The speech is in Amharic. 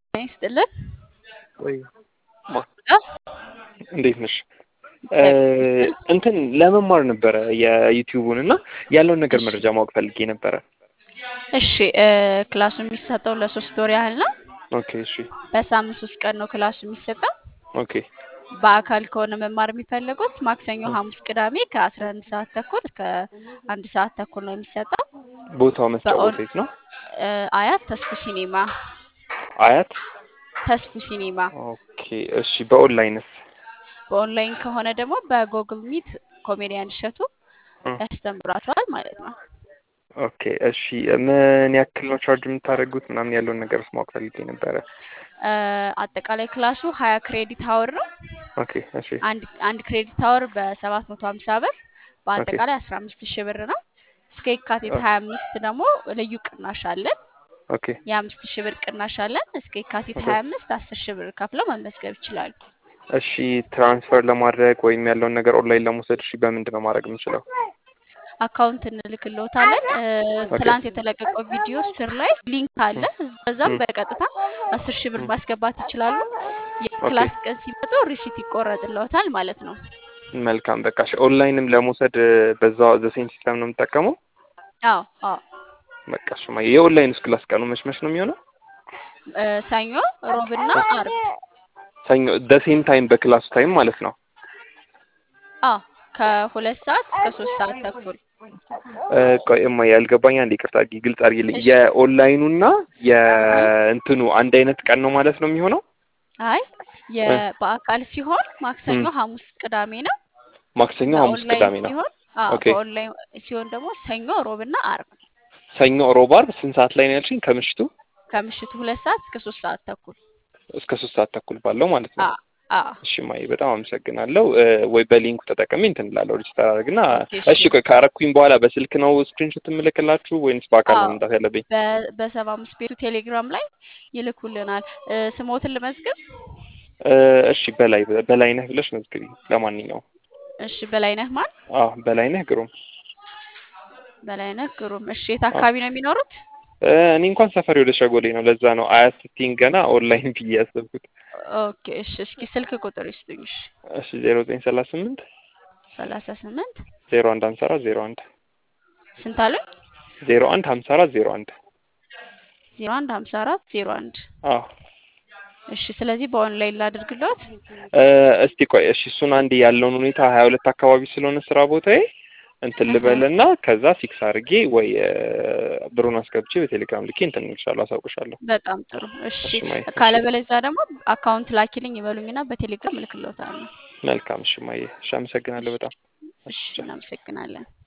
ይስጥልን። ወይ ማ አ? እንዴት ነሽ? እንትን ለመማር ነበረ የዩቲዩቡን እና ያለውን ነገር መረጃ ማወቅ ፈልጌ ነበረ። እሺ እ ክላሱ የሚሰጠው ለሶስት ወር ያህል ነው። ኦኬ እሺ በሳምንት ሶስት ቀን ነው ክላሱ የሚሰጠው። ኦኬ በአካል ከሆነ መማር የሚፈልጉት ማክሰኞ፣ ሐሙስ፣ ቅዳሜ ከአስራ አንድ ሰዓት ተኩል እስከ አንድ ሰዓት ተኩል ነው የሚሰጠው። ቦታው መስጫ በኦን- ቦታ የት ነው? እ አያት ተስፉ ሲኒማ አያት ተስፉ ሲኒማ። ኦኬ እሺ በኦንላይንስ? በኦንላይን ከሆነ ደግሞ በጎግል ሚት ኮሜዲያን እሸቱ እ ያስተምራቸዋል ማለት ነው። ኦኬ እሺ ምን ያክል ነው ቻርጅ የምታደርጉት ምናምን ያለውን ነገር ማወቅ ፈልጌ ነበረ። እ አጠቃላይ ክላሱ ሀያ ክሬዲት ሀወር ነው። ኦኬ እሺ አንድ አንድ ክሬዲት ሀወር በሰባት መቶ ሀምሳ ብር በአጠቃላይ አስራ አምስት ሺህ ብር ነው። እስከ የካቲት ሀያ አምስት ደግሞ ልዩ ቅናሽ አለን። ኦኬ የአምስት ሺህ ብር ቅናሽ አለን። እስከ የካቲት ኦኬ። ሀያ አምስት አስር ሺህ ብር ከፍለው መመዝገብ ይችላሉ። እሺ ትራንስፈር ለማድረግ ወይም ያለውን ነገር ኦንላይን ለመውሰድ እሺ በምንድን ነው ማድረግ የምንችለው? አካውንት እንልክልዎታለን። እ ኦኬ ትላንት የተለቀቀው ቪዲዮ ስር ላይ ሊንክ አለ። በዛም ም። በቀጥታ አስር ሺህ ብር ም። ማስገባት ይችላሉ። ኦኬ የክላስ ቀን ሲመጡ ሪሲት ይቆረጥልዎታል ማለት ነው። መልካም በቃ እሺ ኦንላይንም ለመውሰድ በዛው ዘሴም ሲስተም ነው የምጠቀመው? አዎ አዎ በቃ እሺ ማየ የኦንላይን ክላስ ቀኑ መች መች ነው የሚሆነው? እ ሰኞ፣ ሮብና አርብ። ሰኞ ደሴም ታይም በክላሱ ታይም ማለት ነው። አዎ ከሁለት ሰዓት እስከ ሶስት ሰዓት ተኩል። እ ቆይ እማዬ ያልገባኝ አንድ ይቅርታ አድርጊ ግልጽ አድርጊልኝ። እሺ የኦንላይኑና እህ የእንትኑ አንድ አይነት ቀን ነው ማለት ነው የሚሆነው? አይ እ የ በአካል ሲሆን ማክሰኞ፣ ም። ሐሙስ፣ ቅዳሜ ነው። ማክሰኞ፣ ሐሙስ፣ በኦንላይን ቅዳሜ ነው። ሲሆን አዎ ኦኬ በኦንላይን ሲሆን ደግሞ ሰኞ፣ ሮብና አርብ ሰኞ፣ ሮብ፣ አርብ ስንት ሰዓት ላይ ነው ያልሽኝ? ከምሽቱ ከምሽቱ ሁለት ሰዓት እስከ ሶስት ሰዓት ተኩል። እስከ ሶስት ሰዓት ተኩል ባለው ማለት ነው። አዎ አዎ እሺ ማየ በጣም አመሰግናለሁ። እ ወይ በሊንኩ ተጠቅሜ እንትን እላለሁ ሬጅስተር አድርግና ኦኬ እሺ እሺ ቆይ ካረኩኝ በኋላ በስልክ ነው ስክሪንሾት የምልክላችሁ ወይንስ በአካል ነው አዎ መምጣት ያለብኝ? በ- በሰባ አምስት ቤቱ ቴሌግራም ላይ ይልኩልናል። እ ስሞትን ልመዝግብ? እ እሺ በላይ በላይነህ ብለሽ መዝግቢ። ለማንኛውም እሺ በላይነህ ማን? አዎ በላይነህ ግሩም። በላይነህ ግሩም። እሺ የት አዎ አካባቢ ነው የሚኖሩት? እ እኔ እንኳን ሰፈሬ ወደ ሸጎሌ ነው። ለዛ ነው አያት ስትይኝ ገና ኦንላይን ብዬ ያሰብኩት። ኦኬ እሺ እስኪ ስልክ ቁጥር ይስጡኝ። እሺ እሺ ዜሮ ዘጠኝ ሰላሳ ስምንት ሰላሳ ስምንት ዜሮ አንድ ሀምሳ አራት ዜሮ አንድ ስንት አሉኝ? ዜሮ አንድ ሀምሳ አራት ዜሮ አንድ ዜሮ አንድ ሀምሳ አራት ዜሮ አንድ አዎ እሺ ስለዚህ በኦንላይን ላድርግልዎት? እ እስቲ ቆይ እሺ እሱን አንድ ያለውን ሁኔታ ሀያ ሁለት አካባቢ ስለሆነ ስራ ቦታዬ እንትን እህ ልበልና ከዛ ፊክስ አድርጌ ወይ እ ብሩን አስገብቼ በቴሌግራም ልኬ እንትን እልሻለሁ አሳውቅሻለሁ። በጣም ጥሩ። እሺ እሺ ማየ እሺ ካለበለዚያ ደግሞ አካውንት ላኪልኝ ይበሉኝና በቴሌግራም እልክልዎታለሁ። መልካም እሺ ማየ እሺ አመሰግናለሁ እሺ በጣም እሺ እሺ ቻው። እናመሰግናለን።